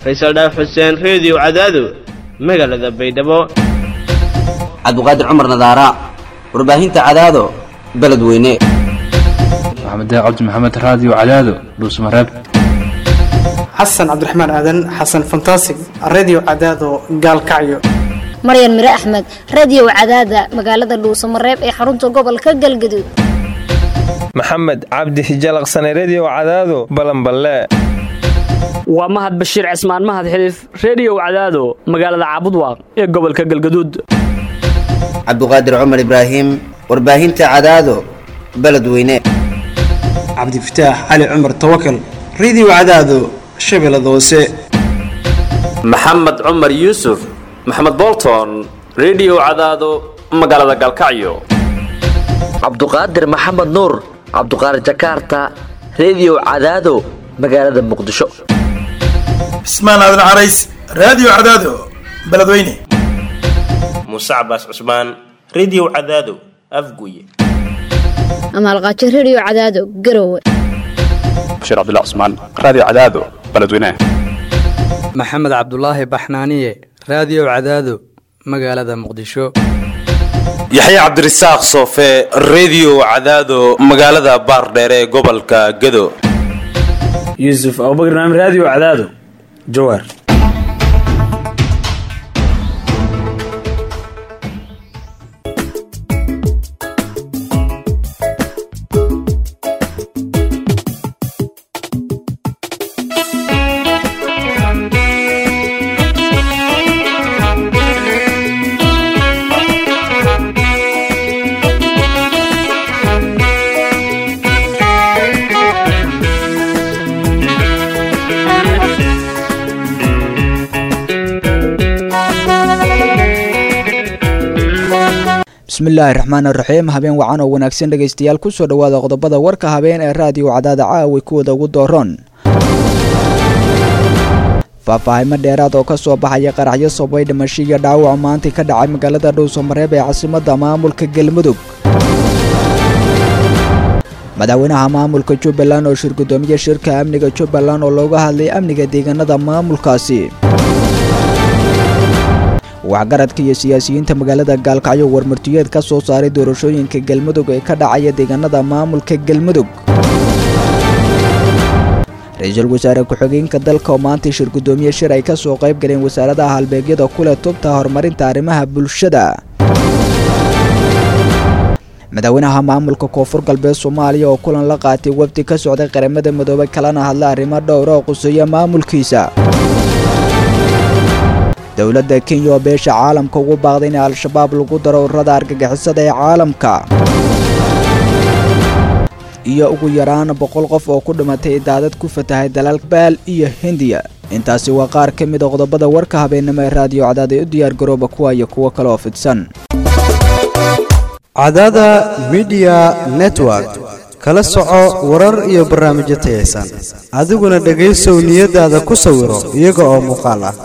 faysal dhaaf xuseen reediyo cadaado magaalada baydhabo cabdiqaadir cumar nadaara warbaahinta cadaado beledweyne maxamed cabdi maxamed raadiyo cadaado dhuusmareeb xasan cabdiraxmaan aadan xasan fantasig redio cadaado gaalkacyo maryan mire axmed radio cadaada magaalada dhuusamareeb ee xarunta gobolka galgaduud maxamed cabdi hijalaqsane redio cadaado balanballe waa mahad bashiir cismaan mahad xiliif reediyow cadaado magaalada caabudwaaq ee gobolka galgaduud cabdiqaadir cumar ibraahim warbaahinta cadaado beledweyne cabdifataax cali cumar tawakal redio cadaado shabeellada hoose maxamed cumar yuusuf maxamed bolton redio cadaado magaalada galkacyo cabduqaadir maxamed nuur cabduqaadir jakaarta redio cadaado magaalada muqdisho cismaan aadan carays raadiyo cadaado beledweyne muuse cabaas cusmaan redio cadaado afguye amaalqaajo redio cadaado garowe bashiir cabdilla cusmaan raadiyo cadaado beledweyne maxamed cabdulaahi baxnaaniye raadiyo cadaado magaalada muqdisho yaxya cabdirasaaq soofe redio cadaado magaalada baardheere ee gobolka gado yuusuf abubakr naam raadiyo cadaado jawaar bismillaahi raxmaani raxiim habeen wacan oo wanaagsan dhegaystayaal kusoo dhowaada qodobada warka habeen ee raadiyo cadaada caawi kuwada ugu dooroon faahfaahimo dheeraad oo ka soo baxaya qaraxyo sababay dhimasho iyo dhaawac maantay ka dhacay magaalada dhowsamareeb ee caasimadda maamulka galmudug madaxweynaha maamulka jubbaland oo shir gudoomiye shirka amniga jubbaland oo looga hadlay amniga deegaanada maamulkaasi waxgaradka iyo siyaasiyiinta magaalada gaalkacyo warmartiyeed ka soo saaray doorashooyinka galmudug ee ka dhacaya deegaanada maamulka galmudug ra-iisul wasaare ku-xigeenka dalka oo maantay shir gudoomiye shir ay ka soo qayb galeen wasaaradaha halbeegyada kuleh tubta horumarinta arrimaha bulshada madaxweynaha maamulka koonfur galbeed soomaaliya oo kulan la qaatay wafdi ka socday qaramada midoobay kalena hadla arrimo dhowra oo quseeya maamulkiisa dowladda kenya oo beesha caalamka ugu baaqday in al-shabaab lagu daro ururada argagixisada ee caalamka iyo ugu yaraan boqol qof oo ku dhimatay daadad ku fatahay dalal baal iyo hindiya intaasi waa qaar ka mid a qodobada warka habeennimo ee raadiyo cadaad ee u diyaar garooba kuwa iyo kuwo kale oo fidsan cadaada midiya network kala soco warar iyo barnaamijyo tayaysan adiguna dhegaysow niyadaada ku sawiro iyaga oo muuqaal ah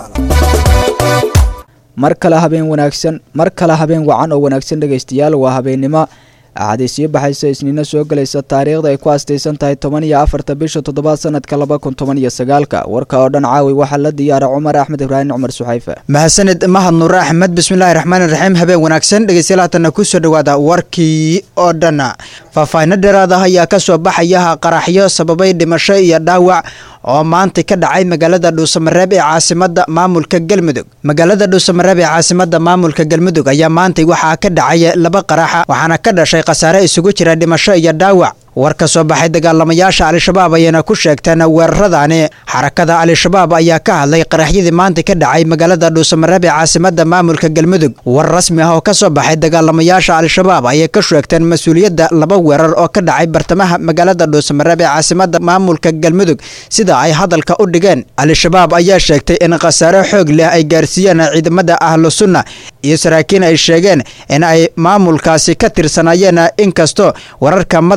mar kale habeen wanaagsan mar kale habeen wacan oo wanaagsan dhegaystayaal waa habeennimo axadii sii baxaysa isniino soo gelaysa taariikhda ay ku astaysan tahay toban iyo afarta bisha toddobaad sanadka laba kun toban iyo sagaalka warka oo dhan caawi waxaa la diyaara cumar axmed ibraahim cumar suxayfe mahadsanid mahad nuure axmed bismillaahi raxmaani raxiim habeen wanaagsan dhegeystayaal haatanna kusoo dhowaada warkii oo dhan faahfaahino dheeraad ah ayaa ka soo baxaya qaraxyo sababay dhimasho iyo dhaawac oo maanta ka dhacay magaalada dhuusamareeb ee caasimada maamulka galmudug magaalada dhuusamareeb ee caasimada maamulka galmudug ayaa maantay waxaa ka dhacay laba qaraxa waxaana ka dhashay khasaare isugu jira dhimasho iyo dhaawac war ka soo baxay dagaalamayaasha al-shabaab ayayna ku sheegteen weeraradaani xarakada al-shabaab ayaa ka hadlay qaraxyadii maanta ka dhacay magaalada dhuusamareeb ee caasimada maamulka galmudug war rasmi ah oo ka soo baxay dagaalamayaasha al-shabaab ayay ka sheegteen mas-uuliyadda laba weerar oo ka dhacay bartamaha magaalada dhuusamareeb ee caasimada maamulka galmudug sida ay hadalka u dhigeen al-shabaab ayaa sheegtay in khasaare xoog leh ay gaarsiiyeen ciidamada ahlu sunna iyo saraakiin ay sheegeen in ay maamulkaasi ka tirsanayeen inkastoo wararka madaxa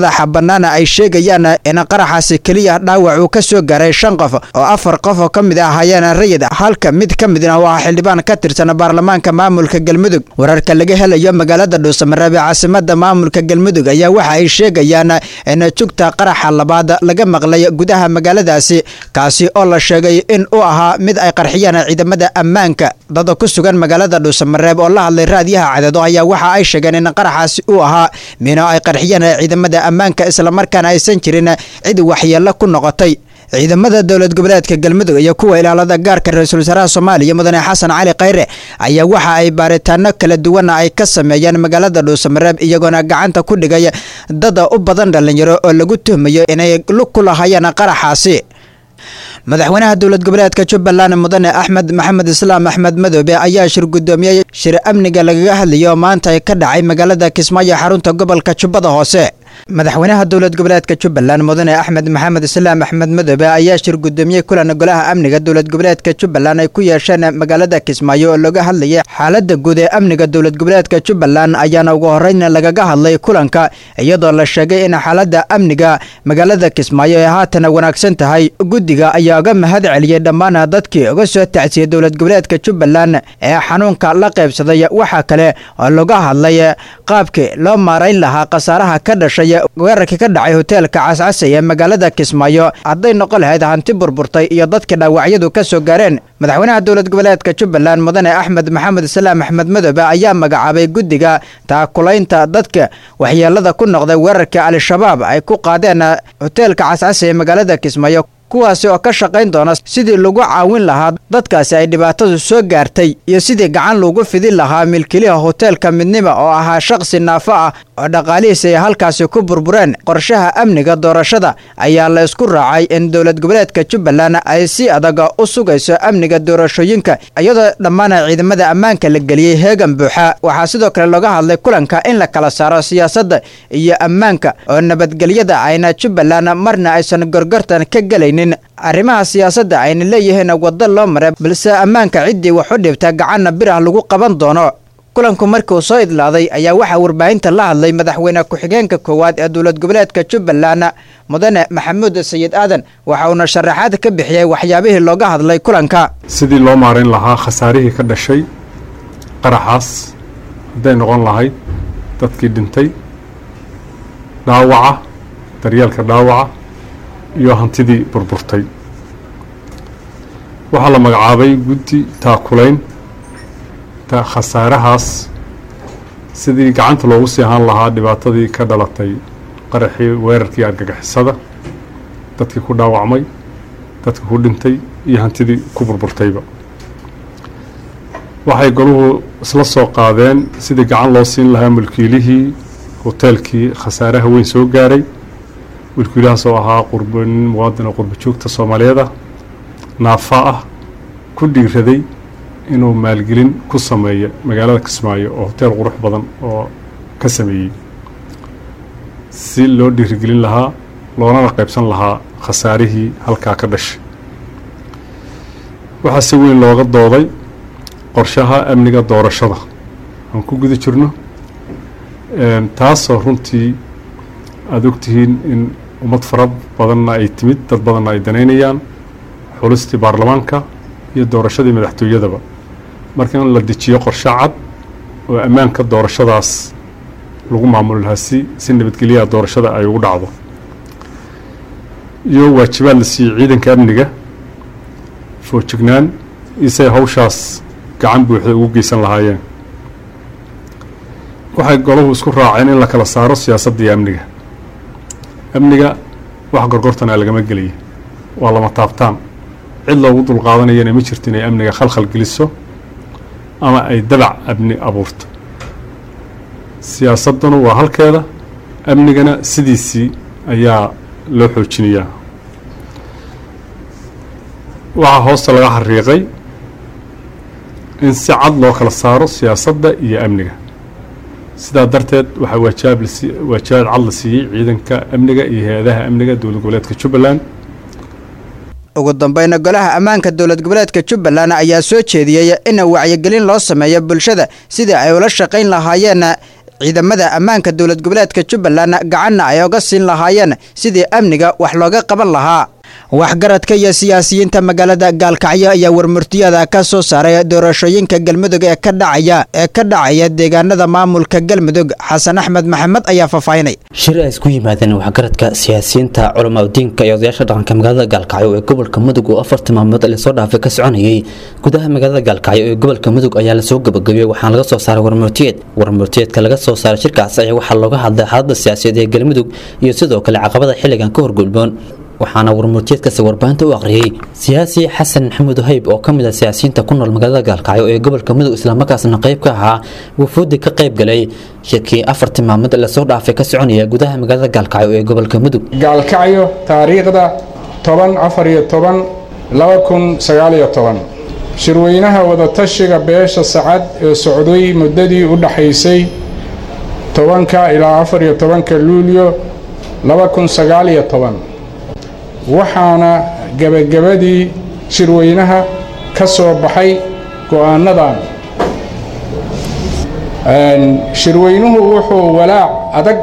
bannaana ay sheegayaan in qaraxaasi keliya dhaawac uu ka soo gaaray shan qof oo afar qof oo ka mid ah ahaayeen rayid halka mid ka midna uu ah xildhibaan ka tirsan baarlamaanka maamulka galmudug wararka laga helayo magaalada dhuusamareeb ee caasimada maamulka galmudug ayaa waxa ay sheegayaan in jugta qaraxa labaad laga maqlay gudaha magaaladaasi kaasi oo la sheegay in uu ahaa mid ay qarxiyaan ciidamada ammaanka dada ku sugan magaalada dhuusamareeb oo la hadlay raadiyaha cadeedo ayaa waxa ay sheegeen in qaraxaasi uu ahaa mino ay qarxiyaan ciidamada ammaanka islamarkaana aysan jirin cid waxyeello ku noqotay ciidamada dowlad goboleedka galmudug iyo kuwa ilaalada gaarka ra-iisul wasaaraha soomaaliya mudane xasan cali khayre ayaa waxa ay baaritaano kala duwana ay ka sameeyeen magaalada dhuusamareeb iyagoona gacanta ku dhigay dada u badan dhallinyaro oo lagu tuhmayo inay lug ku lahaayeen qaraxaasi madaxweynaha dowlad goboleedka jubbaland mudane axmed maxamed islaam axmed madoobe ayaa shir guddoomiyey shir amniga lagaga hadlayay oo maanta ka dhacay magaalada kismaayo xarunta gobolka jubbada hoose madaxweynaha dowlad goboleedka jubbaland mudane axmed maxamed islaam axmed madoobe ayaa shir guddoomiyey kulan golaha amniga dowlad goboleedka jubbaland ay ku yeesheen magaalada kismaayo oo looga hadlayay xaalada guud ee amniga dowlad goboleedka jubbaland ayaana ugu horeyn lagaga hadlay kulanka iyadoo la sheegay in xaalada amniga magaalada kismaayo ay haatan wanaagsan tahay guddiga ayaa uga mahad celiyey dhammaan dadkii uga soo tacsiyey dowlad goboleedka jubbaland ee xanuunka la qaybsaday waxaa kale oo laga hadlay qaabkii loo maarayn lahaa khasaaraha ka dhashay weerarkii ka dhacay hoteelka cascasay ee magaalada kismaayo hadday noqon lahayd hanti burburtay iyo dadkii dhaawacyadu ka soo gaareen madaxweynaha dowlad goboleedka jubbaland mudane axmed maxamed islaam axmed madoobe ayaa magacaabay guddiga taakulaynta dadka waxyeelada ku noqday weerarkii al-shabaab ay ku qaadeen hoteelka cascasay ee magaalada kismaayo kuwaasi oo ka shaqayn doona sidii lagu caawin lahaa dadkaasi ay dhibaatadu soo gaartay iyo sidii gacan lagu fidin lahaa milkiliha hoteelka midnima oo ahaa shaqsi naafo ah oo dhaqaalihiisi ay halkaasi ku burbureen qorshaha amniga doorashada ayaa la isku raacay in dowlad goboleedka jubbaland ay si adag u sugayso amniga doorashooyinka iyadoo dhammaan ciidamada ammaanka la geliyey heegan buuxa waxaa sidoo kale looga hadlay kulanka in la kala saaro siyaasadda iyo ammaanka oo nabadgelyada ayna jubbaland marna aysan gorgortan ka gelayn arrimaha siyaasadda ayna leeyihiin waddo loo maray balse ammaanka ciddii wax u dhibta gacanna bir ah lagu qaban doono kulanku markii uu soo idlaaday ayaa waxaa warbaahinta la hadlay madaxweyne ku-xigeenka koowaad ee dowlad goboleedka jubbaland mudane maxamuud sayid aadan waxa uuna sharaxaad ka bixiyey waxyaabihii looga hadlay kulanka sidii loo maarayn lahaa khasaarihii ka dhashay qaraxaas hadday noqon lahayd dadkii dhintay dhaawaca daryeelka dhaawaca iyo hantidii burburtay waxaa la magacaabay guddi taakulayn ta khasaarahaas sidii gacanta loogu sii ahaan lahaa dhibaatadii ka dhalatay qaraxii weerarkii argagixisada dadkii ku dhaawacmay dadkii ku dhintay iyo hantidii ku burburtayba waxay goluhu isla soo qaadeen sidii gacan loo siin lahaa mulkiilihii hoteelkii khasaaraha weyn soo gaaray wilkiilahaas oo ahaa qurbanin muwaadin oo qurba joogta soomaaliyeed ah naafa ah ku dhiiraday inuu maalgelin ku sameeyo magaalada kismaayo oo hoteel qurux badan oo ka sameeyey si loo dhiirigelin lahaa loonana qaybsan lahaa khasaarihii halkaa ka dhashay waxaa si weyn looga dooday qorshaha amniga doorashada aan ku guda jirno taasoo runtii aada ogtihiin in ummad fara badanna ay timid dad badanna ay danaynayaan xulistii baarlamaanka iyo doorashadii madaxtooyadaba marka in la dejiyo qorshe cad oo ammaanka doorashadaas lagu maamuli lahaa si si nabadgelyaha doorashada ay ugu dhacdo iyo waajibaad la siiyey ciidanka amniga foojignaan iyo say hawshaas gacan buuxda ugu geysan lahaayeen waxay golahu isku raaceen in la kala saaro siyaasadda iyo amniga amniga wax gorgortana lagama gelaya waa lama taabtaan cid loogu dulqaadanayana ma jirto inay amniga khalkhal geliso ama ay dabac amni abuurto siyaasadduna waa halkeeda amnigana sidiisii ayaa loo xoojinayaa waxaa hoosta laga xariiqay in si cad loo kala saaro siyaasadda iyo amniga sidaa darteed waxaa waajaab lasi waajabaad cad la siiyey ciidanka amniga iyo hay-adaha amniga dowlad goboleedka jubbaland ugu dambeyna golaha ammaanka dowlad goboleedka jubbaland ayaa soo jeediyey in wacyigelin loo sameeyo bulshada sidii ay ula shaqayn lahaayeen ciidamada ammaanka dowlad goboleedka jubbaland gacanna ay oga siin lahaayeen sidii amniga wax looga qaban lahaa waxgaradka iyo siyaasiyiinta magaalada gaalkacyo ayaa warmurtiyada ka soo saaray doorashooyinka galmudug ee ka dhacaya ee ka dhacaya deegaanada maamulka galmudug xasan axmed maxamed ayaa faahfaahinay shir ay isku yimaadeen waxgaradka siyaasiyiinta culamaa diinka iyo odayaasha dhaqanka magaalada gaalkacyo ee gobolka mudug oo afartii maalmood lasoo dhaafay ka soconayay gudaha magaalada gaalkacyo ee gobolka mudug ayaa lasoo gabagabiyey waxaana laga soo saaray warmurtiyeed warmurtiyeedka laga soo saaray shirkaas ayaa waxaa looga hadlay xaaladda siyaasadeed ee galmudug iyo sidoo kale caqabada xilligan ka horgudboon waxaana warmurtiyeedkaasi warbaahinta u akhriyey siyaasi xasan maxamuud hayb oo ka mid ah siyaasiyiinta ku nool magaalada gaalkacyo ee gobolka mudug islamarkaasna qayb ka ahaa wufuudii ka qayb galay shirkii afartii maalmood lasoo dhaafay ka soconaya gudaha magaalada gaalkacyo ee gobolka mudug gaalkacyo taariikhda toban afar iyo toban laba kun sagaal iyo toban shirweynaha wadatashiga beesha sacad ee socday muddadii u dhaxaysay tobanka ilaa afar iyo tobanka luulyo laba kun sagaal iyo toban waxaana gebagabadii shirweynaha ka soo baxay go'aanadan shirweynuhu wuxuu walaac adag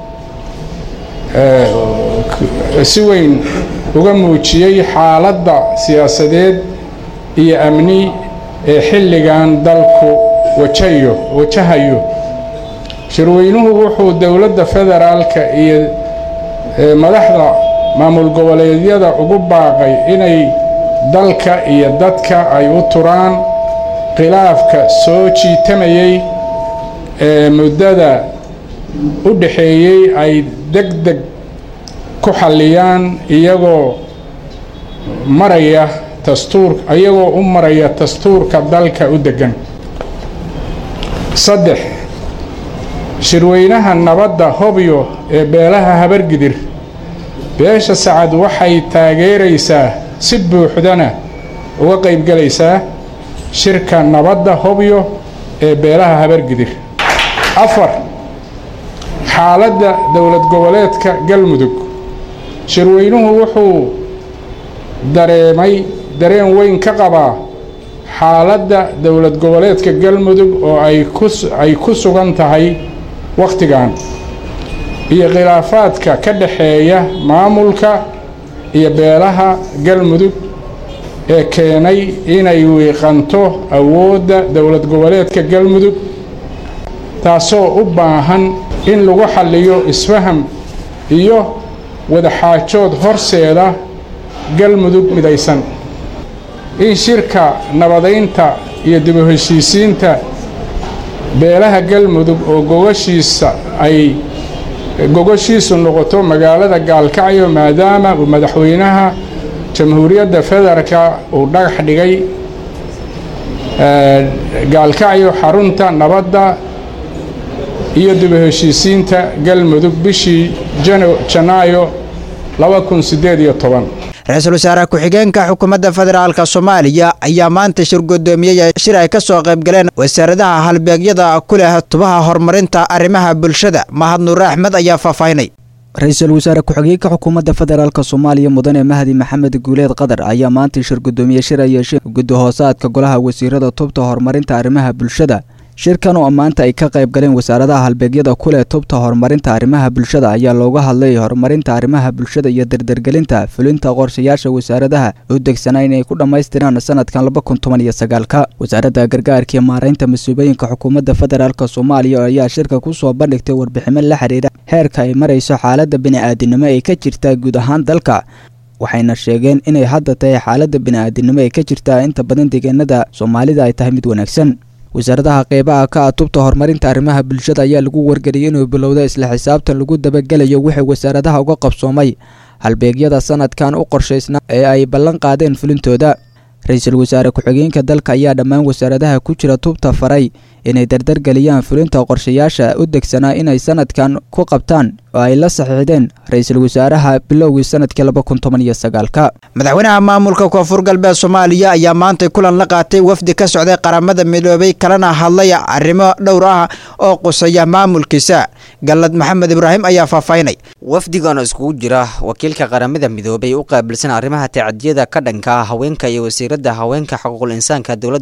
si weyn uga muujiyey xaaladda siyaasadeed iyo amni ee xilligan dalku wajayo wajahayo shirweynuhu wuxuu dowladda federaalka iyo madaxda maamul goboleedyada ugu baaqay inay dalka iyo dadka ay u turaan khilaafka soo jiitamayey ee muddada u dhaxeeyey ay deg deg ku xalliyaan iyagoo maraya dastuur iyagoo u maraya dastuurka dalka u deggan saddex shirweynaha nabadda hobyo ee beelaha habargidir beesha sacad waxay taageeraysaa si buuxdana uga qaybgelaysaa shirka nabadda hobyo ee beelaha habargidir afar xaaladda dowlad goboleedka galmudug shirweynuhu wuxuu dareemay dareen weyn ka qabaa xaaladda dowlad goboleedka galmudug oo ay ku sugan tahay wakhtigan iyo khilaafaadka ka dhaxeeya maamulka iyo beelaha galmudug ee keenay inay wiiqanto awoodda dowlad goboleedka galmudug taasoo u baahan in lagu xalliyo isfaham iyo wadaxaajood horseeda galmudug midaysan in shirka nabadaynta iyo dib u heshiisiinta beelaha galmudug oo gogashiisa ay gogoshiisu noqoto magaalada gaalkacyo maadaama uu madaxweynaha jamhuuriyadda federaalka uu dhagax dhigay gaalkacyo xarunta nabadda iyo dib u heshiisiinta galmudug bishii janaayo ra-iisul wasaare ku-xigeenka xukuumadda federaalka soomaaliya ayaa maanta shir gudoomiyey shir ay ka soo qaybgaleen wasaaradaha halbeegyada ku leh tubaha horumarinta arrimaha bulshada mahad nuure axmed ayaa faahfaahinay ra-iisul wasaare ku-xigeenka xukuumadda federaalk soomaaliya mudane mahdi maxamed guuleed qadar ayaa maanta shir gudoomiye shir ay yeesheen guddi hoosaadka golaha wasiirada tubta horumarinta arrimaha bulshada shirkan oo maanta ay ka qayb galeen wasaaradaha halbeegyada ku leh tubta horumarinta arrimaha bulshada ayaa looga hadlay horumarinta arrimaha bulshada iyo dardargelinta fulinta qorshayaasha wasaaradaha u degsanaa inay ku dhammaystiraan sanadkan laba kun toban iyo sagaalka wasaaradda gargaarka iyo maaraynta mas-uuliyooyinka xukuumadda federaalk soomaaliya ayaa shirka kusoo bandhigtay warbiximo la xiriira heerka ay marayso xaaladda bini-aadinimo ee ka jirta guud ahaan dalka waxayna sheegeen inay hadda tahay xaaladda bini-aadinimo ee ka jirta inta badan deegaanada soomaalida ay tahay mid wanaagsan wasaaradaha qeybaha ka ah tubta horumarinta arrimaha bulshada ayaa lagu wargeliyay inuu bilowda isla xisaabtan lagu dabagelayo wixii wasaaradaha uga qabsoomay halbeegyada sanadkan u qorshaysnaa ee ay ballan qaadeen fulintooda ra-iisul wasaare ku-xigeenka dalka ayaa dhammaan wasaaradaha ku jira tubta faray inay dardargeliyaan fulinta qorshayaasha u degsanaa inay sanadkan ku qabtaan oo ay la saxiixdeen ra-iisul wasaaraha bilowgii sanadkii laba kun toban iyo sagaalka madaxweynaha maamulka koonfur galbeed soomaaliya ayaa maantay kulan la qaatay wafdi ka socday qaramada midoobay kalena hadlay arrimo dhowr ah oo qusaya maamulkiisa gallad maxamed ibraahim ayaa faahfaahinay wafdigan oo iskugu jira wakiilka qaramada midoobay u qaabilsan arrimaha tacadiyada ka dhanka ah haweenka iyo wasiiradda haweenka xuquuqul insaanka dowladda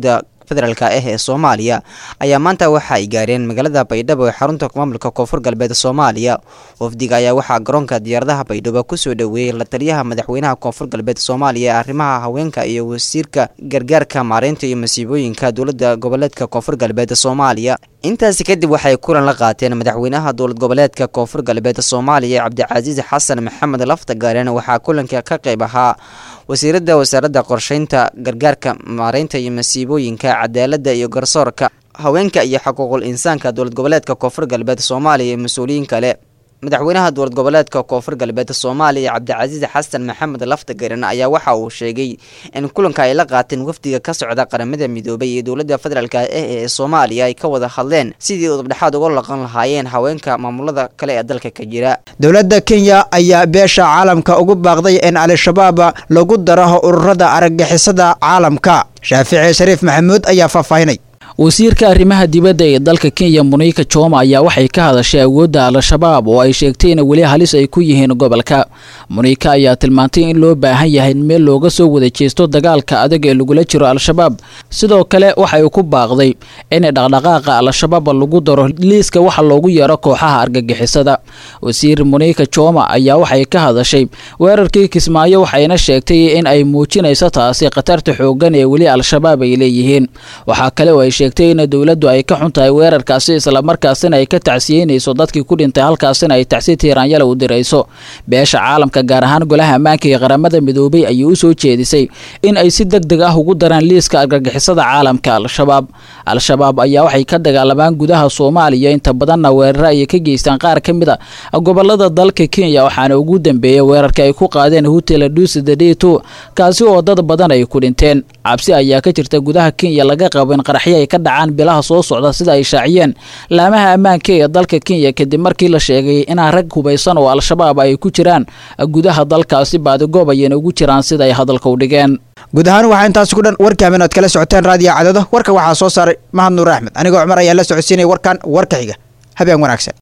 federaalk ah ee soomaaliya ayaa maanta waxa ay gaareen magaalada baydhabo ee xarunta maamulka koonfur galbeed soomaaliya wafdiga ayaa waxaa garoonka diyaaradaha baydhabo kusoo dhoweeyey la taliyaha madaxweynaha koonfur galbeed soomaaliya ee arrimaha haweenka iyo wasiirka gargaarka maareynta iyo masiibooyinka dowlada goboleedka koonfur galbeed soomaaliya intaasi kadib waxay kulan la qaateen madaxweynaha dowlad goboleedka koonfur galbeed soomaaliya cabdicasiis xasan maxamed laftagaaren waxaa kulanka ka qayb ahaa wasiirada wasaaradda qorsheynta gargaarka maareynta iyo masiibooyinka cadaalada iyo garsoorka haweenka iyo xuquuqul insaanka dowlad goboleedka koonfur galbeed soomaaliya iyo mas-uuliyiin kale madaxweynaha dowlad goboleedka koonfur galbeed soomaaliya cabdicasiis xasan maxamed laftagaran ayaa waxa uu sheegay in kulanka ay la qaateen wafdiga ka socda qaramada midoobay iyo dowlada federaalk ah ee soomaaliya ay ka wada hadleen sidii udubdhexaad uga laqan lahaayeen haweenka maamulada kale ee dalka ka jira dowladda kenya ayaa beesha caalamka ugu baaqday in al-shabaab lagu daro ururada argagixisada caalamka shaafici shariif maxamuud ayaa faahfaahinay wasiirka arrimaha dibadda ee dalka kenya muniika joma ayaa waxay ka hadashay awoodda al-shabaab oo ay sheegtay in weli halis ay ku yihiin gobolka muniika ayaa tilmaantay in loo baahan yahay in meel looga soo wada jeesto dagaalka adag ee lagula jiro al-shabaab sidoo kale waxay ku baaqday in dhaqdhaqaaqa al-shabaab lagu daro liiska waxa loogu yeero kooxaha argagixisada wasiir muniika joma ayaa waxay ka hadashay weerarkii kismaayo waxayna sheegtay in ay muujinayso taasi khatarta xoogan ee weli al-shabaab ay leeyihiin waxaa kale oo ay sheegtay in dowladdu ay ka xun tahay weerarkaasi islamarkaasina ay ka tacsiyeynayso dadkii ku dhintay halkaasina ay tacsi tiiraanyala u dirayso beesha caalamka gaar ahaan golaha ammaanka ee qaramada midoobay ayay u soo jeedisay in ay si deg deg ah ugu daraan liiska argagixisada caalamka al-shabaab al-shabaab ayaa waxay ka dagaalamaan gudaha soomaaliya inta badanna weeraro ayay ka geystaan qaar ka mid a gobolada dalka kenya waxaana ugu dambeeyay weerarka ay ku qaadeen hotel dusidadheto kaasi oo dad badan ay ku dhinteen cabsi ayaa ka jirta gudaha kenya laga qabo in qaraxyo ay ka dhacaan bilaha soo socda sida ay shaaciyeen laamaha ammaanka ee dalka kenya kadib markii la sheegay inaa rag hubaysan oo al-shabaab ay ku jiraan gudaha dalkaasi baadigoob ayayna ugu jiraan sida ay hadalka u dhigeen guud ahaan waxaa intaas ku dhan warkii habeen oad kala socoteen raadiyo cadado warka waxaa soo saaray mahad nuur axmed anigoo cumar ayaa la socodsiinaya warkan warka xiga habeen wanaagsan